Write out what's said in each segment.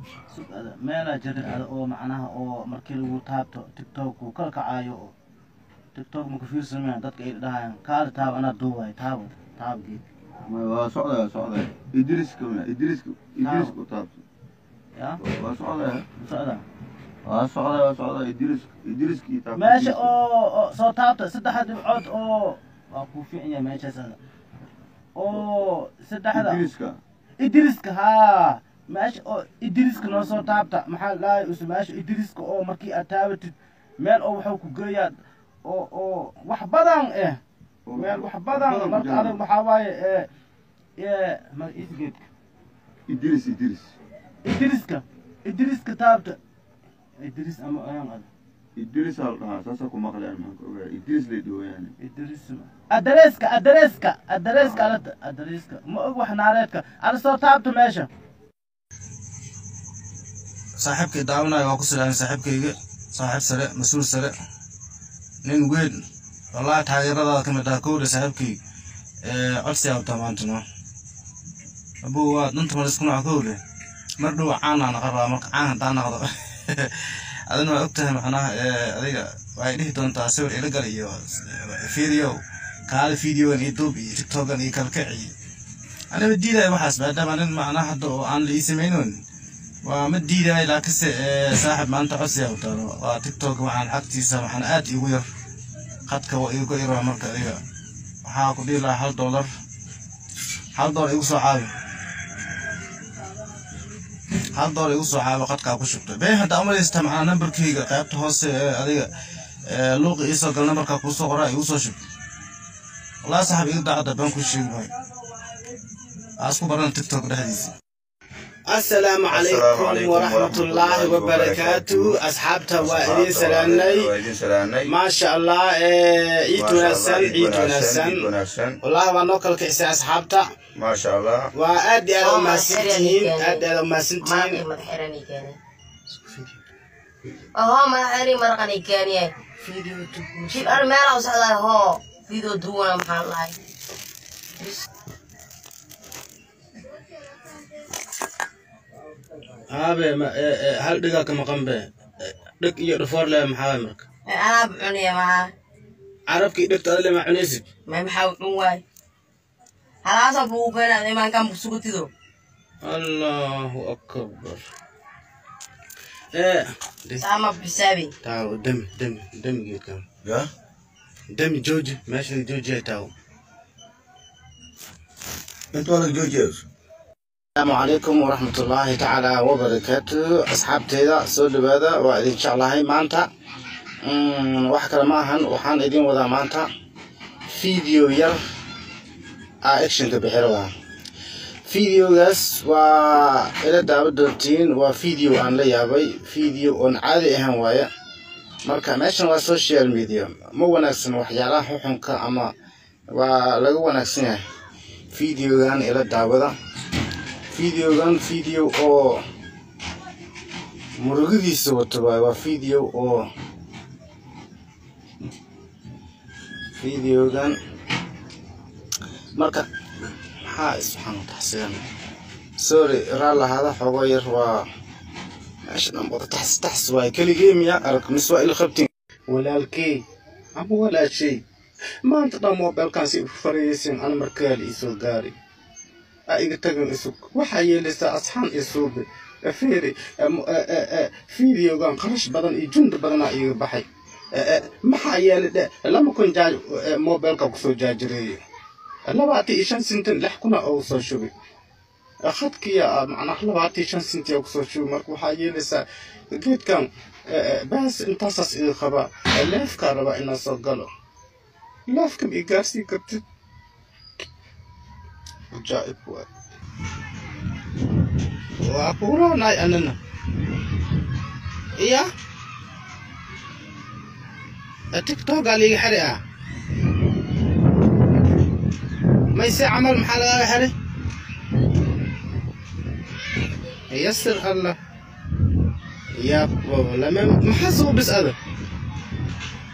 sug ada meelaa jirin ada oo macnaha oo markii lagu taabto tiktok uu kala kacaayo oo tiktok maku fiirsameen dadka ay dhahayaan kaali taab anaa duuwaay taabo taab geed waa socday waa socday idriska ma idriska idriska u taabto yaa waa socday socda waa socday waa socday idriska idriska iyo taabto meesha oo oo soo taabta saddexda dhibcood oo waa kuu fiican yahay meeshaas ada oo saddexda idriska idriska haa meesha oo idriska noo soo taabta maxaa lahay use meesha idriska oo markii aad taabatid meel oo waxuu ku geeyaa oo oo wax badan eh meel wax badan marka adag waxaa waaye ee ee magaciisa geedka idris idris idriska idriska taabta idris ama ayaan ada idris aa la dhahaa saasa ku maqleen maxaan ka ogaa idris lay dhawayaan idris adreeska adreeska adreeska alata adreeska ma og wax naareedka ala soo taabta meesha saaxiibkay daawanaya waa ku silaahin saaxiibkayga saaxiib sare mas-uul sare nin weyn wallahi taageeradaada ka mid ah kowdha saaxiibkay codsi abtaa maanta no abuu waa danta malisku nooc kowdhe mar dhow caanaa naqa rabaa marka caan hadaa naqdo adina waa ogtahay macnaha adiga waxay dhihi doontaa sawir ila gal iyo video kaali videogan iyo duub iyo tiktokan iyo kalkac iyo anaba diidaya waxaas maadaama nin macnaha hadda oo aan la ii samaynoon waa ma diidaya laakiinse saaxib maanta codsiga u taalo waa tiktok waxaan xagtiisa waxaan aad igu yar khadka waa igu yar marka adiga waxaa ku dhihi lahaa hal dollar hal dollar igu soo caabi hal dollar igu soo caabi khadkaa ku shubtay been hadda umalaysta macnaa nambarkayga qaybta hoose ee adiga luuqa iisoo gal nambarkaa kuusoo qoraa igu soo shub wallahi saaxib iga daacadda been ku sheegi maayo aa isku baran tiktok dhexdiisa السلام عليكم ورحمة الله وبركاته أصحابتا وإلي سلامني ما شاء الله عيد ونسان عيد ونسان والله ونوكل كيسي أصحابتا ما شاء الله وأدي أدو ما سنتين أدي أدو ما سنتين أهو ما حري مرقني كان يا فيديو شوف أنا ما لو سعدا هو فيديو دونا محل الله هابي ما هل دقاك مقام به دق يرفور له محاوي مرك أنا بعني معاه عرفك دق تقول ما عنيسب ما محاول واي خلاص أبوه كان زي ما كان بسكوتي دو الله أكبر إيه دي سامع بحسابي تاو دم دم دم جيت كم يا دم جوجي ماشي جوجي تاو انت ولا جوجيز السلام عليكم ورحمة الله تعالى وبركاته أصحاب تيدا سود بهذا وإن شاء الله هاي مانتا وحكى معهن وحان إدين وذا مانتا فيديو ير أكشن كبحروا فيديو يس و إلى دعوة دونتين وفيديو عن لي يابي فيديو عن عادي أهم وايا marka meeshan waa social media ma wanaagsan waxyaalaha xuxunka ama waa laga wanaagsan yahay videogan ila daawada videogan video oo murugadiisa wato waay waa video oo videogan marka maxaa isxaan taxsigan sorry raa lahaada xoogo yar waa meesha dhanbada taxs taxs waay keligee miyaa arag mise waa ila qabtin walaalkey ama walaashay maanta dhan mobilkan si farayaysin ana markaal iisoo gaari iga tagin isug waxaa yeelaysaa asxaan iyo suube feeri videogan qarash badan iyo jundi badanaa iga baxay maxaa yeelay dhe lama kun jaaj mobilka kusoo jaajireeyo labaatan iyo shan sintin lix kuna oo soo shubay khadkiya macnaha labaatan iyo shan sinti oo kusoo shubay marka waxaa yeelaysaa geedkan baas intaasaas iga qabaa leefkaa rabaa inaan soo galo leefkan i gaarsii kartid ajaa'ib waay waa kuulaanaay anana iya tiktokaa liiga xiri ah mayse camal maxaa lagaaga xiray yasir allah ya lama maxaa soo bis ada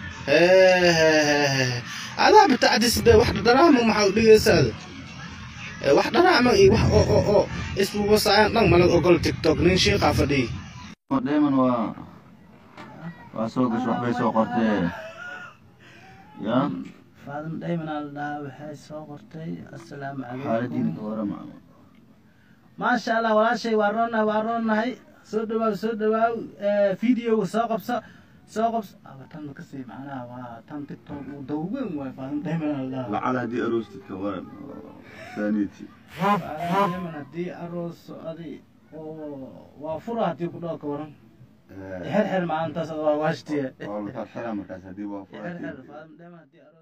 adaa bitacdisbe wax daraamo maxaa u dhigaysa ada Eh, wax dharaama iyo wax oo oo oo isbuubasayaan dhan malag ogol tiktok nin shiiqaa fadhiy dheeman waa waa soo gash waxbay soo qortee ya faadimo dhaymanaa la dhahaa waxay soo qortay assalaamu xaaladiina ka calaykum warama maasha allah walaashay waa roonnahay waa roonnahay soo dhawaaw soo dhawaaw videoga soo qabso soo qabso aba tan kasii macnaha waa tan tiktok uu dawweyn waay faadimo dhaymanaa la dhahaa lacal haddii aroostid ka waran saaniiti faadimo dhayman haddii aroos adi oo waa fura haddii ku dhaho ka waran xer xer maalintaas waa waashtiye waa la xirxira markaas haddii waa xer xer furaatid faadimo dhayman haddii aroos